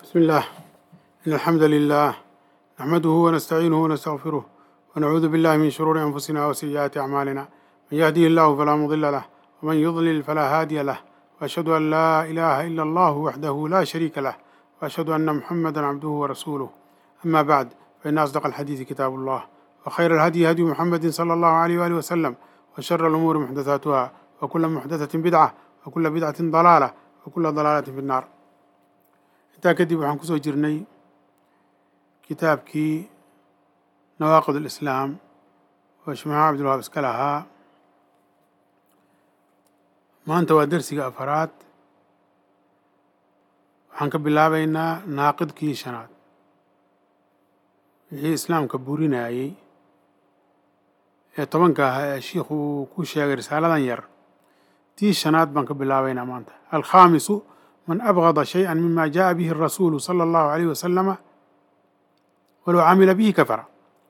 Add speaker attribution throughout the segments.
Speaker 1: بسم الله إن الحمد لله نحمده ونستعينه ونستغفره ونعوذ بالله من شرور أنفسنا وسيئات أعمالنا من يهديه الله فلا مضل له ومن يضلل فلا هادي له وأشهد أن لا إله إلا الله وحده لا شريك له وأشهد أن محمدا عبده ورسوله أما بعد فإن أصدق الحديث كتاب الله وخير الهدي هدي محمد صلى الله عليه وآله وسلم وشر الأمور محدثاتها وكل محدثة بدعة وكل بدعة ضلالة وكل ضلالة في النار intaa kadib waxaan kusoo jirnay kitaabkii nawaaqid alislaam oo shmaxa cabdulwahaab iska lahaa maanta waa dersiga afaraad waxaan ka bilaabaynaa naaqidkii shanaad wixii islaamka burinayey ee tobanka ahaa ee shiikhu uu ku sheegay risaaladan yar tii shanaad baan ka bilaabaynaa maanta alkhaamisu من أبغض شيئا مما جاء به الرسول صلى الله عليه وسلم ولو عمل به كفر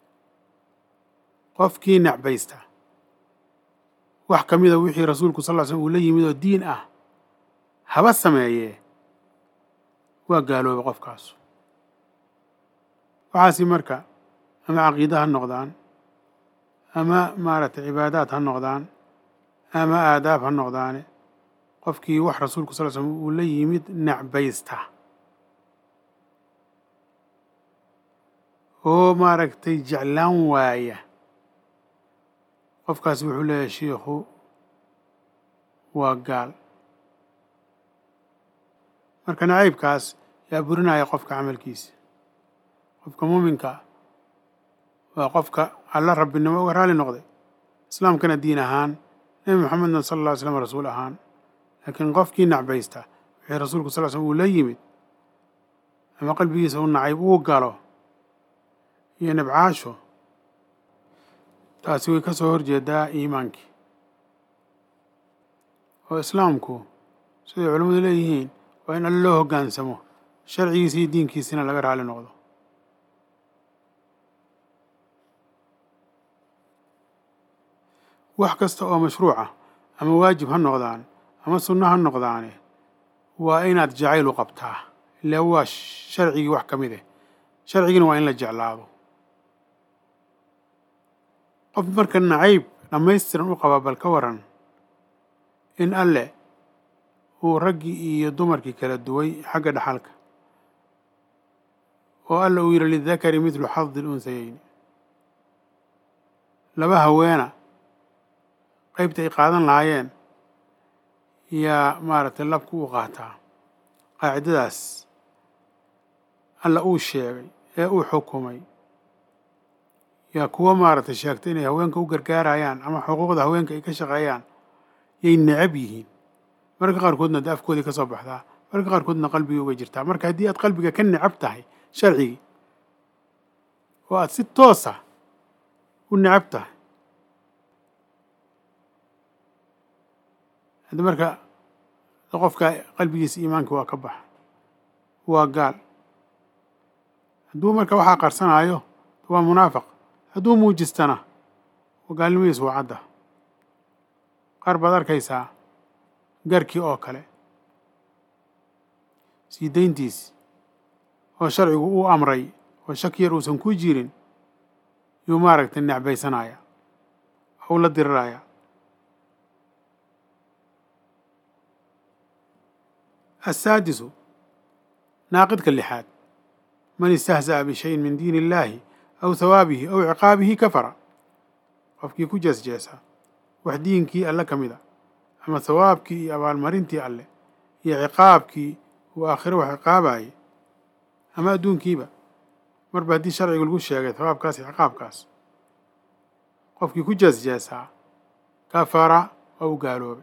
Speaker 1: qofkii necbaysta wax ka mida wixii rasuulku sal ll slam uu la yimid oo diin ah haba sameeyee waa gaaloobay qofkaasu waxaasi marka ama caqiida ha noqdaan ama maaragtay cibaadaad ha noqdaan ama aadaab ha noqdaane qofkii wax rasuulku sal slm uu la yimid necbaysta oo maaragtay jeclaan waaya qofkaasi wuxuu leeyahay shiikhu waa gaal marka nacaybkaas yaa burinaya qofka camalkiisa qofka muuminka waa qofka alla rabbinimo uga raali noqday islaamkana diin ahaan nebi moxamedna sala alla ly slam rasuul ahaan laakiin qofkii nacbaysta wixii rasuulku sal slm uu la yimid ama qalbigiisa u nacayb uu galo iyo nibcaasho taasi way ka soo horjeedaa iimaankii oo islaamku siday culimmadu leeyihiin waa in alle loo hoggaansamo sharcigiisa iyo diinkiisina laga raali noqdo wax kasta oo mashruuca ama waajib ha noqdaan ama sunno ha noqdaane waa inaad jacayl u qabtaa ilaa waa sharcigii wax ka mid eh sharcigiina waa in la jeclaado qof marka nacayb dhammaystiran u qaba bal ka waran in alle uu raggii iyo dumarkii kala duway xagga dhaxalka oo alle uu yidhi lidakari midlu xadi lunsayeyni laba haweena qaybta ay qaadan lahaayeen yaa maaragtay labku u qaataa qaacidadaas alla uu sheegay ee uu xukumay yaa kuwa maaragtay sheegtay inay haweenka u gargaarayaan ama xuquuqda haweenka ay ka shaqeeyaan yay necab yihiin mararka qaarkoodna dee afkoodii ka soo baxdaa mararka qaarkoodna qalbigii uga jirtaa marka haddii aad qalbiga ka necab tahay sharcigii oo aad si toosa u necab tahay haddi marka qofka qalbigiisa iimaanka waa ka baxa waa gaal hadduu marka waxaa qarsanaayo waa munaafiq hadduu muujistana gaalnimadiis waa cadda qaar baad arkaysaa garkii oo kale sii dayntiis oo sharcigu uu amray oo shaki yar uusan ku jirin yuu maaragtay necbaysanaya oo u la diriraya السادس naaqidka lixaad man istahza'a bishayin min diin illaahi aw hawaabihi aw ciqaabihi kafara qofkii ku jeesjeesa wax diinkii alle ka mida ama hawaabkii iyo abaalmarintii alle iyo ciqaabkii uu aakhiro wax ciqaabaayey ama adduunkiiba marba haddii sharciga lagu sheegay hawaabkaas iyo ciqaabkaas qofkii ku jeesjeesaa kafara waa u gaaloobay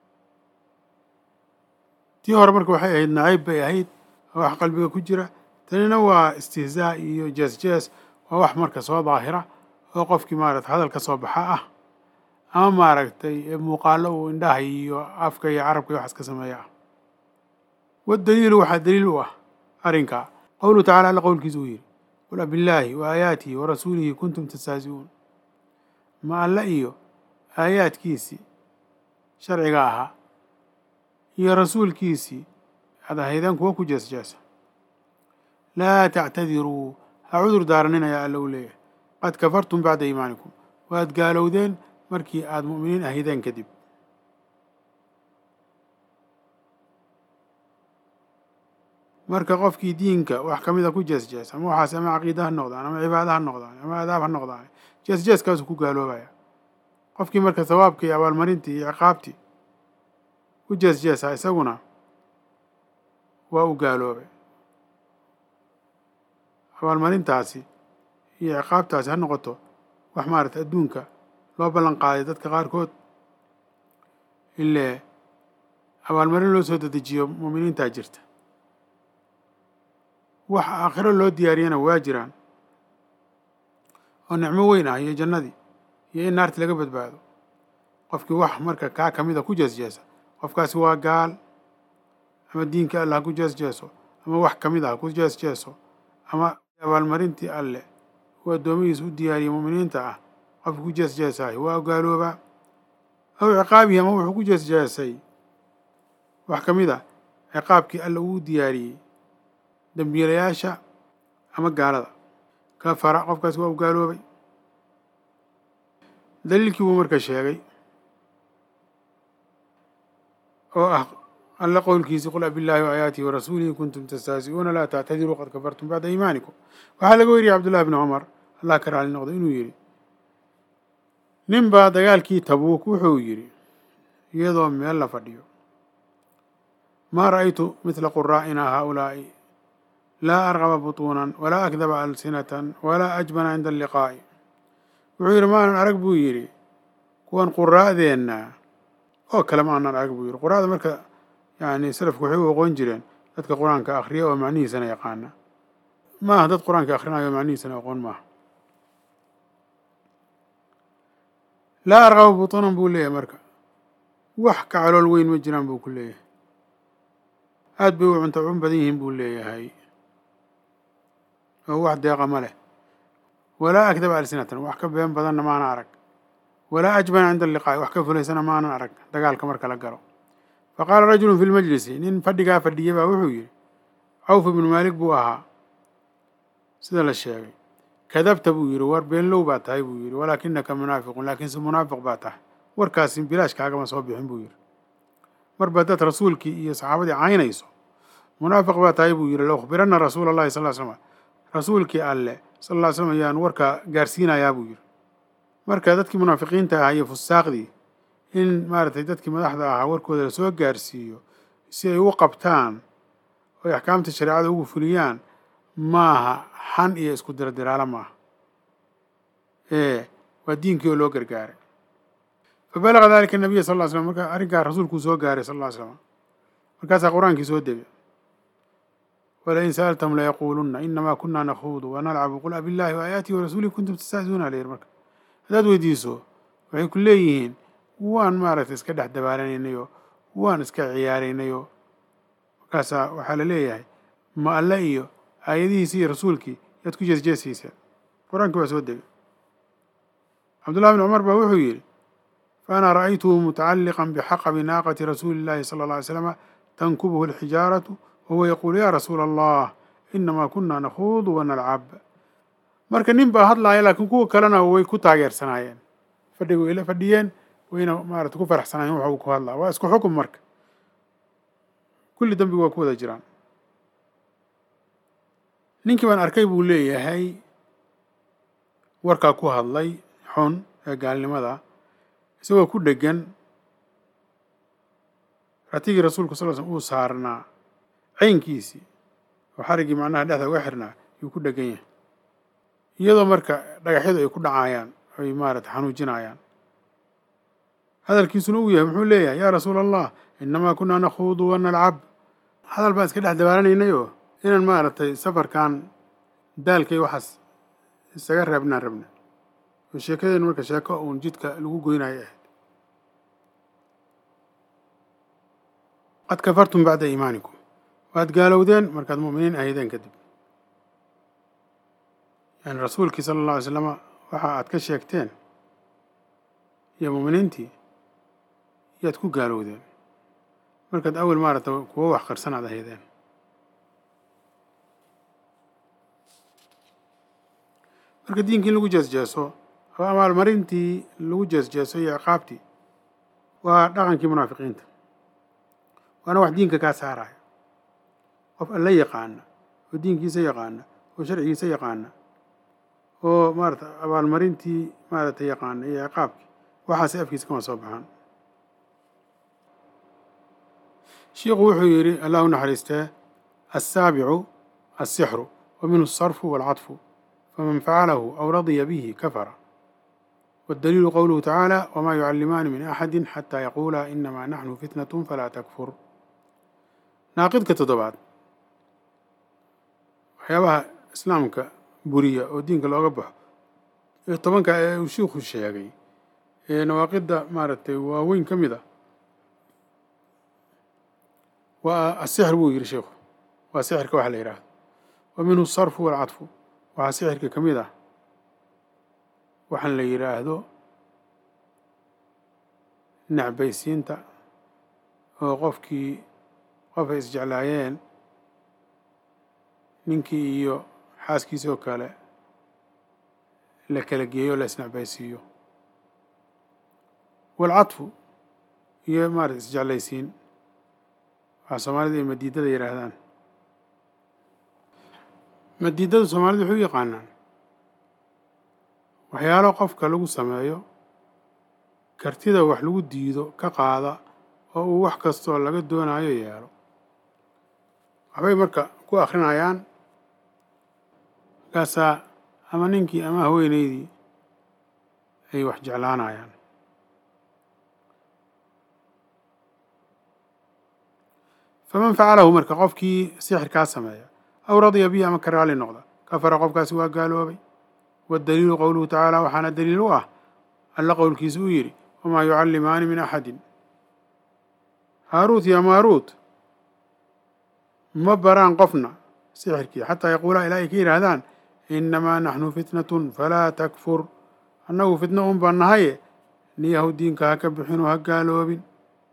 Speaker 1: tii hore marka waxay ahayd nacayb bay ahayd waa wax qalbiga ku jira tanina waa istihzaa iyo jees jees waa wax marka soo daahira oo qofkii maaragtay hadal ka soo baxa ah ama maaragtay muuqaalo uu indhaha iyo afka iyo carabka iyo waxaas ka sameeya ah wadaliilu waxaa daliil u ah arrinkaa qowluhu tacala alla qowlkiisa uu yidhi qul abillaahi wa aayaatihi wa rasuulihi kuntum tastahzi'uun ma alle iyo aayaadkiisii sharciga ahaa iyo rasuulkiisii aad ahaydeen kuwa ku jeesjeesa laa tactadiruu ha cudur daaranina yaa alla u leeyahay qad kafartum bacda iimaanikum waad gaalowdeen markii aada mu'miniin ahideen kadib marka qofkii diinka wax ka mida ku jeesjees ama waxaas ama caqiida ha noqdaan ama cibaada ha noqdaan ama adaab ha noqdaan jeesjeeskaasu ku gaaloobaya qofkii marka sawaabkii iyo abaalmarintii iyo ciqaabtii ku jeesjeesa isaguna waa u gaaloobay abaalmarintaasi iyo ciqaabtaasi ha noqoto wax maaragtay adduunka loo ballan qaaday dadka qaarkood ilee abaalmarin loo soo dedejiyo muuminiintaa jirta wax aakhiro loo diyaariyana waa jiraan oo nicmo weyn ah iyo jannadii iyo in naarti laga badbaado qofkii wax marka kaa ka mida ku jeesjeesa qofkaasi waa gaal ama diinka alle ha ku jeesjeeso ama wax ka mid ah ha ku jeesjeeso ama abaalmarintii alle uu addoomihiisa u diyaariyey muuminiinta ah qofkii ku jeesjeesaahi waa gaaloobaa aw ciqaabihi ama wuxuu ku jeesjeesay wax ka mid a ciqaabkii alle uu u diyaariyey dembiilayaasha ama gaalada kafara qofkaasi waa u gaaloobay daliilkii buu marka sheegay oo ah alle qowlkiisi qul abillaahi waayaatihi warasuulihi kuntum tastahzi'uuna laa tactadiruu qad kafartum bacda iimaanikum waxaa laga weriyey cabdullahi bni cumar allah ka raali noqdo inuu yidhi nin baa dagaalkii tabuuk wuxuu yidhi iyadoo meel la fadhiyo maa ra'aytu midla quraa'ina haaulaa'i laa arqaba butuunan walaa akdaba alsinatan walaa ajbana cinda alliqaa'i wuxuu yidhi maanan arag buu yidhi kuwan quraa'deenna oo kale ma aanan arag buu yidhi quraa'da marka yani salafku waxay u aqoon jireen dadka qur-aanka akhriya oo macnihiisana yaqaana ma aha dad qur-aanka akhrinayo oo macnihiisana aqoon maaha laa arqaba butuunan buu leeyahay marka wax ka calool weyn ma jiraan buu ku leeyahay aad bay u cunto cun badan yihiin buu leeyahay oo wax deeqa ma leh walaa akdaba alsinatan wax ka been badanna maana arag walaa ajbana cinda alliqaa'i wax ka fulaysana maanan arag dagaalka marka la galo fa qaala rajulun fi lmajlisi nin fadhigaa fadhiya baa wuxuu yidhi cawf ibnu maalik buu ahaa sida la sheegay kadabta buu yidhi war beenlow baa tahay buu yidhi walaakinaka munaafiqun laakiinse munaafiq baa tahay warkaasi bilaash kaagama soo bixin buu yidhi marba dad rasuulkii iyo saxaabadii caynayso munaafiq baa tahay buu yidhi laukhbiranna rasuula allahi sal l slm rasuulkii alle sal ll ly slam ayaan warkaa gaarsiinayaa buu yidhi marka dadkii munaafiqiinta ahaa iyo fusaaqdii in maaragtay dadkii madaxda ahaa warkooda lasoo gaarsiiyo si ay u qabtaan oo ay axkaamta shareecada ugu fuliyaan maaha xan iyo isku diradiraalo maaha ee waa diinkii oo loo gargaaray fa balaga dalika nabiya sal ll ly slam marka arrinkaa rasuulkuu soo gaaray sal ll ly slam markaasaa qur-aankii soo degay walain sa'altahum layaquulunna inamaa kunaa nakhuudu wanalcabu qul abillahi waayaatihi warasuulihi kuntum tastahziuuna la yidhi marka haddaad weydiiso waxay ku leeyihiin waan maaragtay iska dhex dabaalanaynayo waan iska ciyaaraynayoo markaasaa waxaa la leeyahay ma alle iyo aayadihiisi iyo rasuulkii yaad ku jeesjeesayseen qur-aankii waa soo degay cabdullahi bn cumar baa wuxuu yidhi faana ra'aytuhu mutacalliqan bixaqabi naaqati rasuuli illahi sala alla alay slama tankubuhu alxijaaratu wahuwa yaquulu yaa rasuula allah inamaa kunaa nakhuudu wanalcab marka nin baa hadlaaya laakiin kuwa kalena way ku taageersanaayeen fadhiga way la fadhiyeen wayna maarata ku faraxsanaayeen waxa uu ku hadlaa waa isku xukum marka kulli dambiga waa ku wada jiraan ninkii baan arkay buu leeyahay warkaa ku hadlay xun ee gaalnimada isagoo ku dhegan ratigii rasuulku sal l slm uu saarnaa caynkiisii oo xariggii macnaha dhexda uga xirnaa yuu ku dhegan yahay iyadoo marka dhagaxyadu ay ku dhacaayaan ay maarata xanuujinayaan hadalkiisuna uu yahay muxuu leeyahay yaa rasuula allah inamaa kunaa nakhuudu wanalcab hadal baan iska dhex dabaaranaynay oo inaan maaragtay safarkan daalkay waxaas isaga reebnaan rabna oo sheekadeen marka sheeko uun jidka lagu goynayo ahayd qad kafartum bacda iimaanikum waad gaalowdeen markaad mu'miniin ahaydeen kadib yani rasuulkii sala alla alay slama waxa aad ka sheegteen iyo mu'miniintii yaad ku gaalowdeen markaad awel maaragta kuwo wax qarsan aad ahaydeen marka diinkii in lagu jeesjeeso oo amaalmarintii lagu jeesjeeso iyo ciqaabtii waa dhaqankii munaafiqiinta waana wax diinka kaa saaraya qof alla yaqaana oo diinkiisa yaqaana oo sharcigiisa yaqaana oo maarata abaalmarintii maaragtay yaqaana iyo ciqaabkii waxaase afkiisa kama soo baxaan shiikhu wuxuu yidhi allah u naxariistee assaabicu assixru wa minhu asarfu waalcadfu faman facalahu aw radiya bihi kafara waddaliilu qowluhu tacaala wamaa yucallimaani min axadi xataa yaquulaa inamaa naxnu fitnatun falaa takfur naaqidka toddobaad waxyaabaha islaamka buriya oo diinka looga baxo ee tobanka ee uu shiikhu sheegay ee nawaaqidda maaragtay waaweyn ka mid a waa asixr buu yidhi sheikhu waa sixirka waxa la yidhaahdo wa minhu asarfu waalcadfu waxaa sixirka ka mid ah waxaan la yidhaahdo necbaysiinta oo qofkii qof ay isjeclaayeen ninkii iyo xaaskiisoo kale la kala geeyo la isnecbaysiiyo waalcadfu iyo maarata isjeclaysiin waxaa soomaalida ay madiidada yidhaahdaan madiidada soomaalida waxay u yaqaanaan waxyaalo qofka lagu sameeyo kartida wax lagu diido ka qaada oo uu wax kastoo laga doonayo yeelo waxbay marka ku akrinayaan markaasaa ama ninkii ama haweenaydii ay wax jeclaanayaan faman facalahu marka qofkii sixirkaa sameeya aw radiya bihi ama ka raali noqda kafara qofkaasi waa gaaloobay waddaliilu qowluhu tacaala waxaana daliil u ah alla qowlkiisa uu yidhi wamaa yucallimaani min axadin haaruut ya maaruut ma baraan qofna sixirkii xataa yaquulaa ilaa ay ka yidhaahdaan innamaa naxnu fitnatun falaa takfur annagu fitno un baan nahaye niyahu diinka ha ka bixinu ha gaaloobin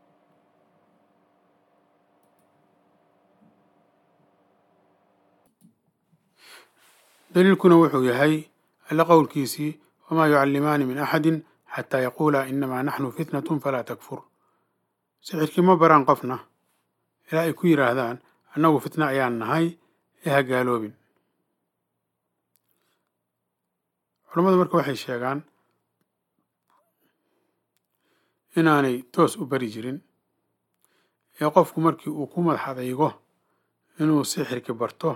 Speaker 1: daliilkuna wuxuu yahay alla qowlkiisii wamaa yucallimaani min axadin xataa yaquulaa inamaa naxnu fitnatun falaa takfur sixirkii ma baraan qofna ilaa ay ku yidhaahdaan annagu fitna ayaan nahay ee ha gaaloobin culammadu marka waxay sheegaan inaanay toos u bari jirin ee qofku markii uu ku madax adaygo inuu sixirki barto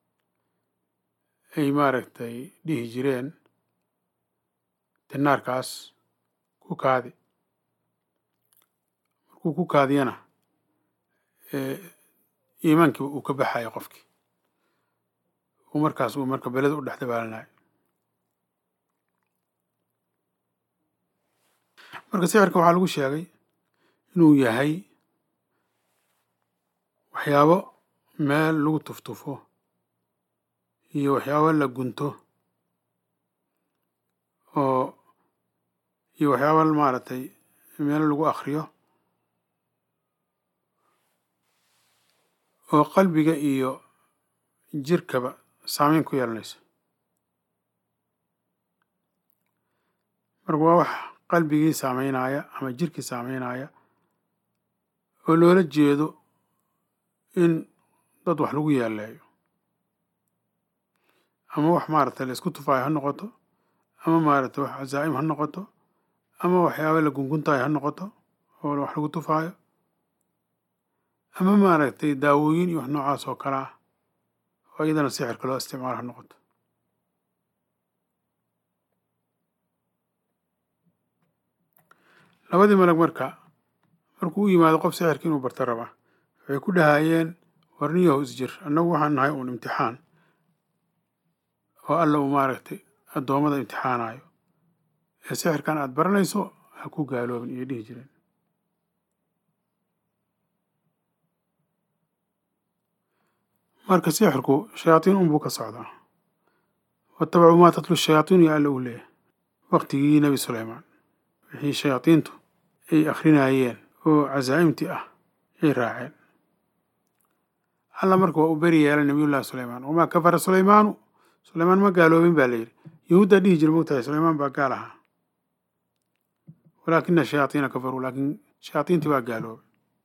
Speaker 1: ay maaragtay dhihi jireen dinaarkaas ku kaadi markuu ku kaadiyana iimaankiiba uu ka baxayo qofkii uu markaas uu marka beleda u dhex dabaalanayo marka sixirka waxaa lagu sheegay inuu yahay waxyaabo meel lagu tuftufo iyo waxyaabo la gunto oo iyo waxyaabo maaragtay meel lagu akriyo oo qalbiga iyo jirkaba saameyn ku yeelanayso marka waa wax qalbigii saameynaya ama jirkii saameynaya oo loola jeedo in dad wax lagu yeeleeyo ama wax maaragtay la isku tufaayo ha noqoto ama maaragtay wax cazaa'im ha noqoto ama waxyaaba la gunguntaayo ha noqoto oo wax lagu tufaayo ama maaragtay daawooyin iyo wax noocaas oo kale ah oo iyadana sixirka loo isticmaalo ha noqoto labadii malag marka markuu u yimaado qof sixirka inuu barto raba waxay ku dhahaayeen warniyahu isjir annagu waxaan nahay uun imtixaan oo alla uu maaragtay addoommada imtixaanayo ee sixirkan aada baranayso ha ku gaaloobin iyo dhihi jireen marka sixirku shayaatiin unbuu ka socdaa watabacuu maa tatlu shayaatiinu ya alla uu leeyahay waqtigii nebi suleymaan wixii shayaadiintu ay akhrinayeen oo casaa'imtii ah ay raaceen alla marka waa u beri yeelay nabiyullahi suleymaan wamaa kafara suleymaanu suleymaan ma gaaloobin baa la yidhi yahuuddaa dhihi jira mogtahay sulaymaan baa gaal ahaa walaakina shayaatiina kafaruu laakiin shayaatiintii waa gaaloobay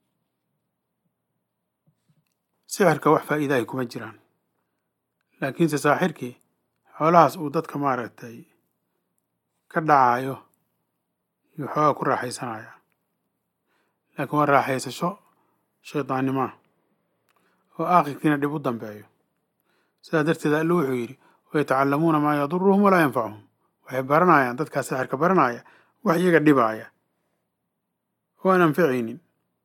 Speaker 1: sixirka wax faa'iidaahi kuma jiraan laakiinse saaxirkii xoolahaas uu dadka maaragtay ka dhacaayo iyo xoogaa ku raaxaysanaya laakiin waa raaxaysasho shaydaannimaa oo aakhirkiina dhib u dambeeyo sidaa darteed alle wuxuu yidhi wayatacallamuuna maa yaduruhum walaa yanfacuhum waxay baranayaan dadkaa sixirka baranaya wax iyaga dhibaaya oo aan anficaynin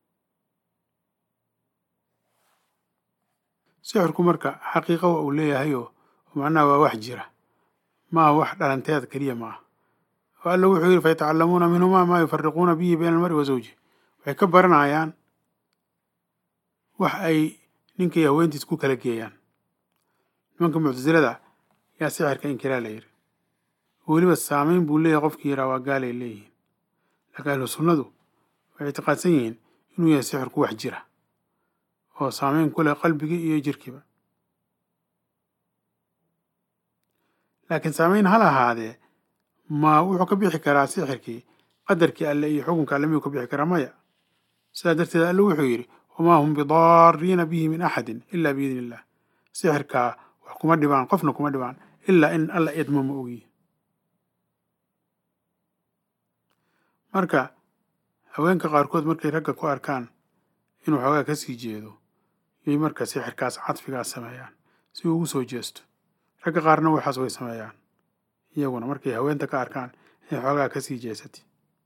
Speaker 1: sixirku marka xaqiiqa wa uu leeyahayoo macnaha waa wax jira maaha wax dhalanteed keliya ma ah oo alla wuxuu yidhi fayatacallamuuna minhumaa maa yufariquuna bihi bayna almari wa zawji waxay ka baranayaan wax ay ninkay haweentiis ku kala geeyaan nimanka muctasilada yaa sixirka inkiraa la yidhi weliba saamayn buu leeyahay qofkii yidhaha waa gaalay leeyihiin laakiin ahlu sunnadu waxay ictiqaadsan yihiin inuu yahay sixirku wax jira oo saamayn ku leh qalbigii iyo jirkiiba laakiin saamayn hal ahaadee ma wuxuu ka bixi karaa sixirkii qadarkii alle iyo xukunka alle miyuu ka bixi karaa maya sidaa darteed alle wuxuu yidhi wamaa hum bidaariina bihi min axadin ila biidni illah sixirkaa wax kuma dhibaan qofna kuma dhibaan ilaa in alla idmo ma ogiyi marka haweenka qaarkood markay ragga ku arkaan inuu xoogaa ka sii jeedo yay marka sixirkaas cadfigaas sameeyaan si uu ugu soo jeesto ragga qaarna waxaas way sameeyaan iyaguna markay haweenta ka arkaan inay xoogaa ka sii jeesati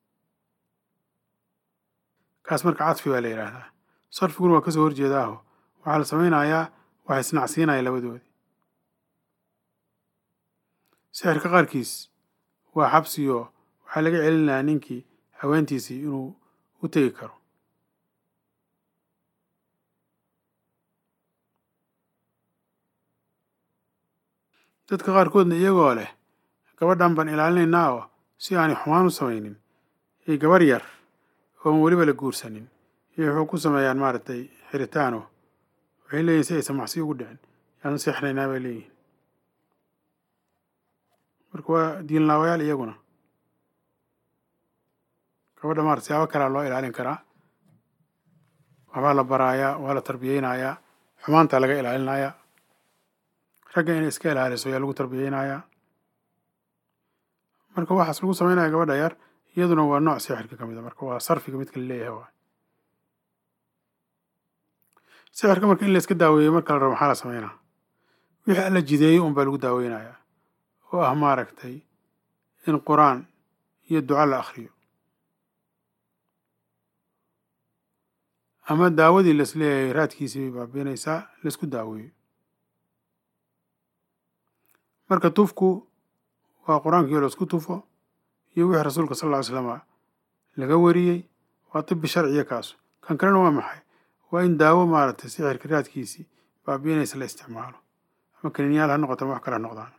Speaker 1: kaas marka cadfi baa la yidhaahdaa sarfiguna waa kasoo horjeedaaho waxaa la samaynayaa waxa isnacsiinaya labadoodii sixirka qaarkiis waa xabsiyo waxaa laga celinayaa ninkii haweentiisii inuu u tegi karo dadka qaarkoodna iyagoo leh gabadhan baan ilaalinaynaa oo si aanay xumaan u samaynin iyo gabar yar ooan weliba la guursanin iyo wuxuu ku sameeyaan maaragtay xiritaano waxay leeyihin si aysan macsi ugu dhicin yaanu sixnaynaa bay leeyihin marka waa diinlaawayaal iyaguna gabadha maarata siyaabo kalea loo ilaalin karaa waxbaa la baraayaa waa la tarbiyeynayaa xumaantaa laga ilaalinayaa ragga inay iska ilaaliso ayaa lagu tarbiyeynayaa marka waxaas lagu samaynaya gabadha yar iyaduna waa nooc sixirka ka mid a marka waa sarfiga midka la leeyahay waa sixirka marka in la iska daaweeyo marka la rabo maxaa la sameynaa wixii alla jideeyey un baa lagu daaweynayaa oo ah maaragtay in qur-aan iyo duco la akhriyo ama daawadii laisleeyahay raadkiisii bay baabiinaysaa laisku daaweeyo marka tufku waa qur-aankii oo laisku tufo iyo wixii rasuulka sal lla ly slama laga wariyey waa tibi sharciya kaasu kan kalena waa maxay waa in daawo maaragtay sixirka raadkiisii baabiinaysa la isticmaalo ama kaniinyaal ha noqoto ama wax kale ha noqdaan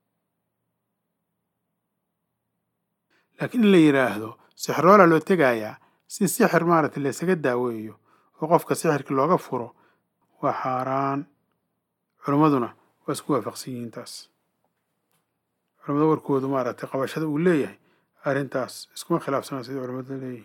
Speaker 1: laakiin in la yidhaahdo sixiroola loo tegayaa si sixir maaragtay laysaga daaweeyo oo qofka sixirka looga furo waa xaaraan culimmaduna waa isku waafaqsan yihiin taas culamada warkoodu maaragtay qabashada uu leeyahay arrintaas iskuma khilaafsana sidai culamadu leeyihiin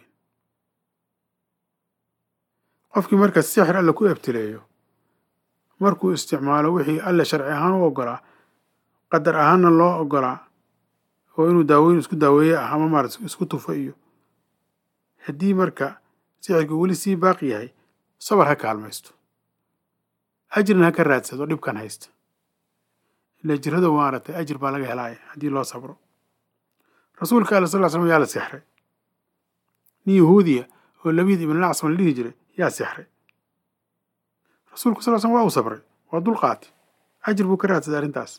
Speaker 1: qofkii marka sixir alla ku ebtileeyo markuu isticmaalo wixii alle sharci ahaan u oggolaa qadar ahaanna loo oggolaa oo inuu daaweyn isku daaweeye ah ama maarata isku tufo iyo haddii marka sixirka weli sii baaqi yahay sabar ha kaalmaysto ajirna ha ka raadsado dhibkan haysta ilaa jirada maaragtay ajir baa laga helaaya haddii loo sabro rasuulka alla sal ly slam yaa la sixray nin yahuudiya oo labiid ibn lacsan la dhihi jiray yaa sixray rasuulku sal slam waa uu sabray waa dulqaati ajir buu ka raadsaday arrintaas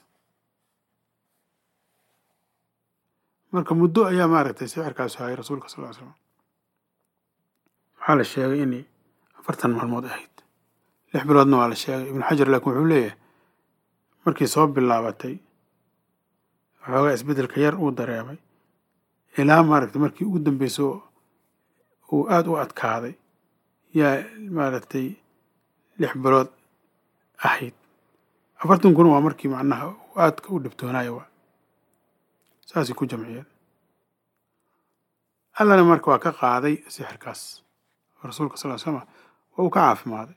Speaker 1: marka muddo ayaa maaragtay sixirkaasu hayay rasuulka sal ly slam waxaa la sheegay inay afartan maalmood ahayd lix biloodna waa la sheegay ibnu xajar laakiin wuxuu leeyahay markii soo bilaabatay waxoogaa isbeddelka yar uu dareemay ilaa maaragtay markii ugu dambeyso uu aada u adkaaday yaa maaragtay lix bilood ahayd afartan kuna waa markii macnaha uu aadka u dhibtoonayo waa saasay ku jamciyeen allana marka waa ka qaaday sixirkaas rasuulka sal ly slama waa uu ka caafimaaday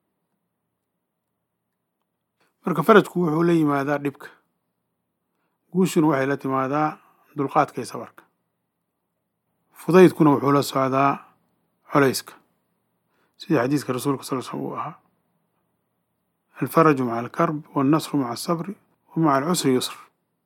Speaker 1: marka farajku wuxuu la yimaadaa dhibka guushuna waxay la timaadaa dulqaadka iyo sabarka fudaydkuna wuxuu la socdaa colayska sidii xadiiska rasuulka sal slm uu ahaa alfaraju maca alkarb wاlnasru maca asabri wa maca alcusri yusr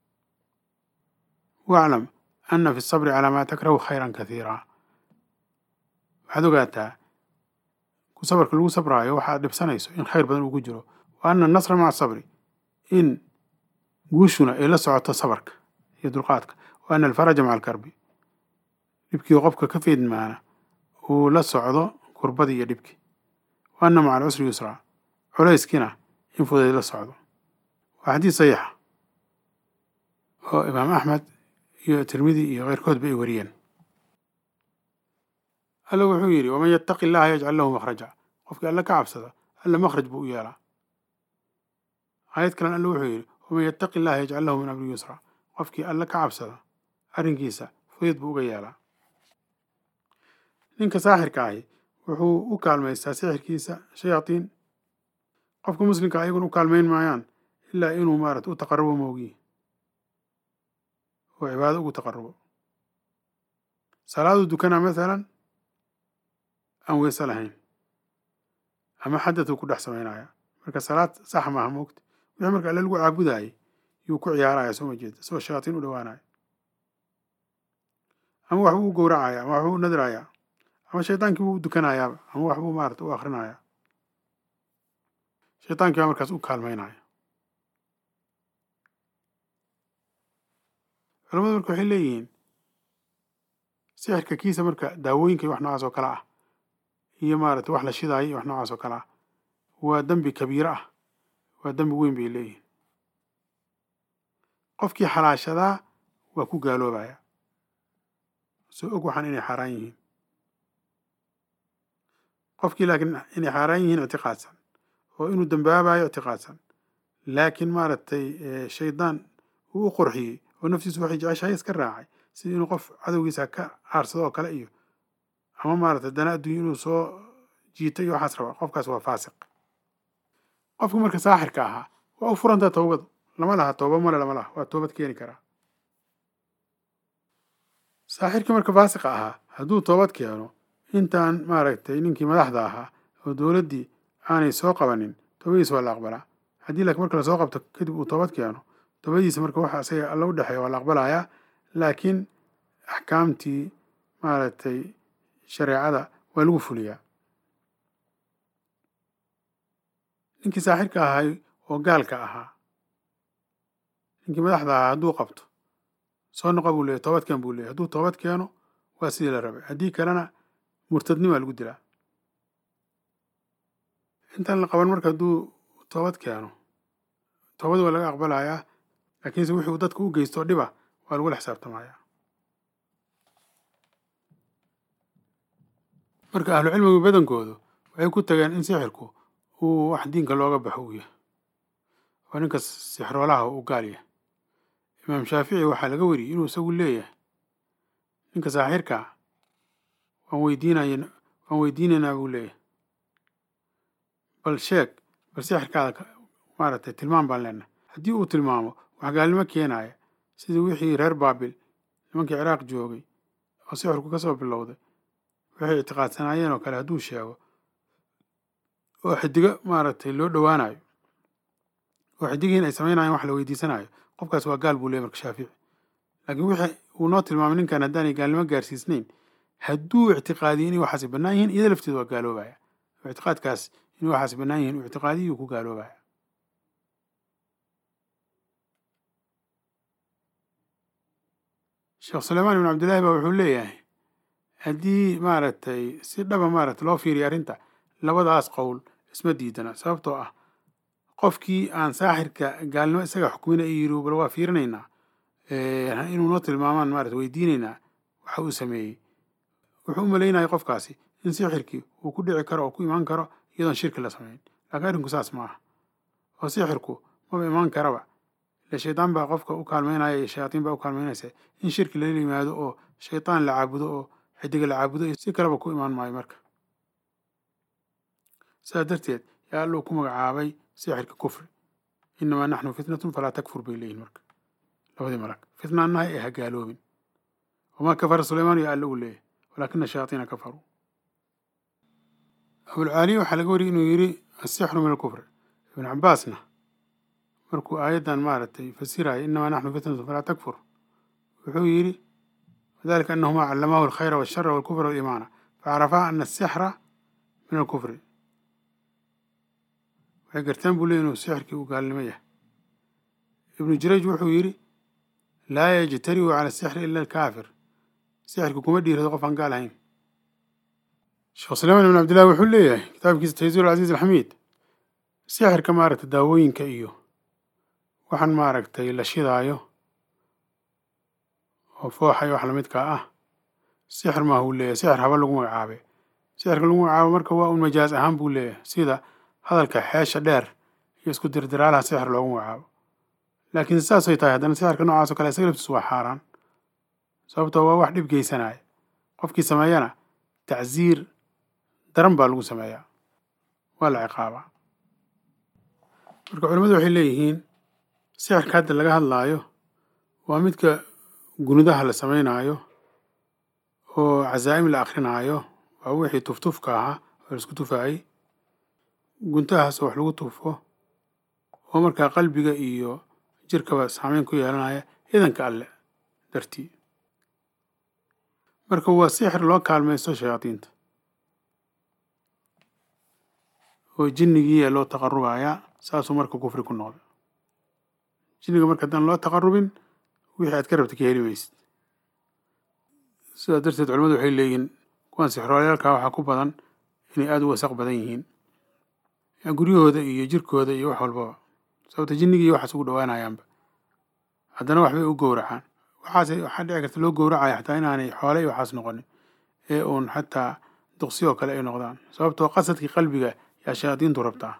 Speaker 1: waclam ana fi الsabri calaa maa takrahu khayra kahiira waxaad ogaataa ku sabarka lagu sabraayo waxaad dhibsanayso in khayr badan uu ku jiro wa ana anasra maca asabri in guushuna ay la socoto sabarka iyo dulqaadka wa ana alfaraja maca alkarbi dhibkii qofka ka feedmaana uu la socdo kurbadii iyo dhibkii wa ana maca alcusri yusraa culayskiina in fudayd la socdo waa xadiis saxiixa oo imaam axmed iyo tirmidi iyo keyrkoodba ay wariyeen alla wuxuu yidhi waman yattaqi illaha yajcal lahu makhraja qofkii alle ka cabsada alla makhraj buu u yeelaa aayad kalen alle wuxuu yidhi waman yattaqi illaha yajcal lahu min amri yusra qofkii alle ka cabsada arrinkiisa fudayd buu uga yeelaa ninka saaxirka ahi wuxuu u kaalmaystaa sixirkiisa shayaatiin qofka muslimka ayaguna u kaalmayn maayaan ilaa inuu maarata u taqarubo moogiyi oo cibaado ugu taqarubo salaaduu dukanaa masalan aan weyse lahayn ama xadatuu ku dhex samaynaya marka salaad sax maaha moogta wixii marka alle lagu caabudaayay yuu ku ciyaaraya soo ma jeeda isagoo shayaatiin u dhowaanaya ama waxbuu u gowracaya ama waxbuu u nadrayaa ama shaydaankii buu u dukanayaaba ama waxbuu maarata u akrinaya shaytaankii baa markaas u kaalmaynaya culamadu marka waxay leeyihiin sixirka kiisa marka daawooyinka iyo wax noocaas oo kale ah iyo maarata wax la shidaayo iyo wax noocaas oo kale ah waa dembi kabiiro ah waa dembi weyn bay leeyihiin qofkii xalaashadaa waa ku gaaloobaya soo og waxaan inay xaaraan yihiin qofkii laakiin inay xaaraan yihiin ictiqaadsan oo inuu dambaabayo ictiqaadsan laakiin maaragtay shaydaan uu u qorxiyey oo naftiisu waxay jeceshahay iska raacay sida inuu qof cadowgiisa ka aarsado oo kale iyo ama maaragtay dana adduunya inuu soo jiitay iyo waxaas raba qofkaas waa faasiq qofka marka saaxirka ahaa waa u furantaa towbadu lama laha tooba male lama laha waa toobad keeni karaa saaxirkii marka faasiqa ahaa hadduu toobad keeno intaan maaragtay ninkii madaxda ahaa oo dowladdii aanay soo qabanin toobadiisa waa la aqbalaa haddii laakiin marka lasoo qabto kadib uu toobad keeno toobadiisa marka waxa isaga alla u dhexeeya waa la aqbalayaa laakiin axkaamtii maaragtay shareecada waa lagu fuliyaa ninkii saaxirka ahay oo gaalka ahaa ninkii madaxda ahaa hadduu qabto soo noqo buu leeyahy toobadkeen buu leeyahy hadduu toobad keeno waa sidii la rabay haddii kalena murtadnimaa lagu dilaa intaan la qaban marka hadduu toobad keeno toobad waa laga aqbalayaa laakiinse wixii uu dadka u geysto dhiba waa lagula xisaabtamayaa marka ahlucilmigu badankoodu waxay ku tageen in sixirku uu wax diinka looga baxo uu yahay oo ninka sixroolaha uu gaal yahay imaam shaafici waxaa laga wariyey inuu isagu leeyahay ninka saaxirkaa waan weydiinay waan weydiinaynaa buu leeyahay bal sheeg bal sixirkaada maaragtay tilmaam baan leenahay haddii uu tilmaamo wax gaalnimo keenaya sidii wixii reer baabil nimankii ciraaq joogay oo sixirku ka soo bilowday waxay ictiqaadsanaayeen oo kale hadduu sheego oo xidigo maaragtay loo dhowaanayo oo xidigiin ay samaynayan wax la weydiisanayo qofkaas waa gaal buu leeyay marka shaafici laakiin wixii uu noo tilmaamay ninkan haddaanay gaalnimo gaarsiisnayn hadduu ictiqaadiyo inay waxaasi bannaan yihiin iyada lafteeda waa gaaloobaya oo ictiqaadkaas inay waxaasi bannaan yihiin uu ictiqaadiyuu ku gaaloobaya sheekh suleymaan ibn cabdillahi baa wuxuu leeyahay haddii maaragtay si dhaba maaragtay loo fiiriyo arrinta labadaas qowl isma diidana sababtoo ah qofkii aan saaxirka gaalnimo isaga xukmina i yiri bal waa fiirinaynaa inuu noo tilmaamaan maarata weydiinaynaa waxa uu sameeyey wuxuu u malaynaya qofkaasi in sixirkii uu ku dhici karo oo ku imaan karo iyadoon shirki la samayn laakiin arrinku saas ma aha oo sixirku maba imaan karaba ile shaydaan baa qofka u kaalmeynaya iyo shayaatiin baa u kaalmeynaysa in shirki lala yimaado oo shaydaan la caabudo oo xidiga la caabudo iyo si kaleba ku imaan maayo marka sidaas darteed yaa alluu ku magacaabay sixirka kufri inamaa naxnu fitnatun falaa takfur bay leeyihin marka labadii malag fitna annahay ee hagaaloobin wamaa kafara sulaymaan yaa alle uu leeyahy walaakina shayaatiina kafaruu abulcaaliya waxaa laga wariyay inuu yidhi asixru min alkufri ibnu cabaasna markuu aayaddan maaragtay fasiraya inamaa naxnu fitnatun falaa takfur wuxuu yidhi wadalika anahuma callamaahu alkhayra walshara walkufra waliimaana facarafaa ana asixra min alkufri waxay gartaan buu leey inuu sixirkii uu gaalnimo yahay ibnu jurayj wuxuu yidhi laa yajtariu cala asixri ila alkaafir sixirka kuma dhiirado qof aan gaal ahayn sheekh suleymaan ibn cabdillahi wuxuu leeyahay kitaabkiisa taysiir alcasiiz alxamiid sixirka maaragtay daawooyinka iyo waxaan maaragtay la shidaayo oo fooxay wax lamidkaa ah sixir maaha uu leeyahay sixir haba lagu magacaabe sixirka lagu magacaabo marka waa un majaaz ahaan buu leeyahay sida hadalka xeesha dheer iyo isku dirdiraalaha sixir loogu magacaabo laakiin saasay tahay haddana sixirka noocaas oo kale isaga laftiisu waa xaaraan sababtoo waa wax dhib geysanaya qofkii sameeyana tacsiir daran baa lagu sameeyaa waa la ciqaabaa marka culimmadu waxay leeyihiin sixirka hadda laga hadlaayo waa midka gunidaha la samaynaayo oo casaa'im la akrinaayo waa wixii tuftufka ahaa oo la isku tufaayey guntahaasoo wax lagu tufo oo markaa qalbiga iyo jirkaba saameyn ku yeelanaya idanka alle dartii marka waa sixir loo kaalmaysto shayaadiinta oo jinnigiiya loo taqarubayaa saasuu marka kufri ku noqday jinniga marka haddaan loo taqarubin wixii aad ka rabta ka heli maysid sidaas darteed culimadu waxay leeyihiin kuwan sixrooleyaalkaa waxaa ku badan inay aada u wasaq badan yihiin guryahooda iyo jirkooda iyo wax walbaba sababta jinnigii iyo waxaas ugu dhawaanayaanba haddana waxbay u gowracaan waxaas waxaa dhici karta loo gowracaya xataa inaanay xoole iyo waxaas noqonin ee uun xataa duqsi oo kale ay noqdaan sababtoo qasadkii qalbiga yaa shayaadiintu rabtaa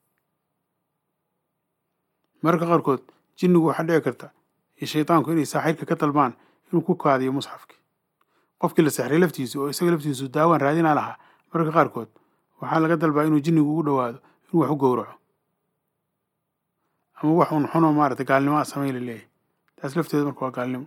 Speaker 1: mararka qaarkood jinnigu waxaa dhici karta iyo shaydaanku inay saaxiirka ka dalbaan inuu ku kaadiyo musxafki qofkii la sexray laftiisu oo isaga laftiisu daawaan raadinaa lahaa mararka qaarkood waxaa laga dalbaa inuu jinnigu ugu dhowaado inuu wax u gowraco ama wax un xunoo maarata gaalnimo a samayn la leeyahay taas lafteeda marka waa gaalnimo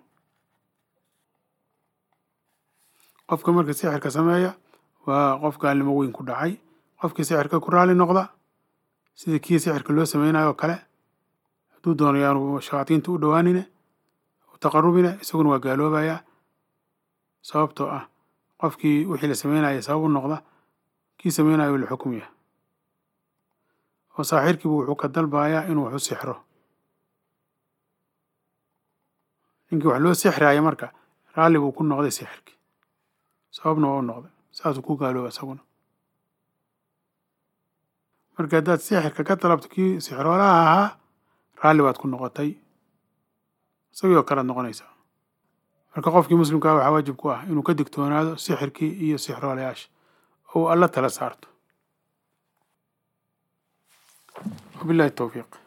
Speaker 1: qofka marka sixirka sameeya waa qof gaalnimo weyn ku dhacay qofkii sixirka ku raali noqda sida kii sixirka loo sameynayo oo kale hadduu doono yaanu shayaadiinta u dhowaanine u taqarubine isaguna waa gaaloobayaa sababtoo ah qofkii wixii la sameynaya sabab u noqda kii sameynayo la xukum yahay oo saaxiirkiibu wuxuu ka dalbayaa inuu wax u sixro ninkii wax loo sixraaya marka raalli buu ku noqday sixirkii sababna waa u noqday saasuu ku gaalooba isaguna marka haddaad sixirka ka dalabto kii sixroolaha ahaa raalli baad ku noqotay isagii oo kalead noqonaysaa marka qofkii muslimkaa waxaa waajib ku ah inuu ka digtoonaado sixirkii iyo sixroolayaasha oo alla tala saarto wabillahi towfiiq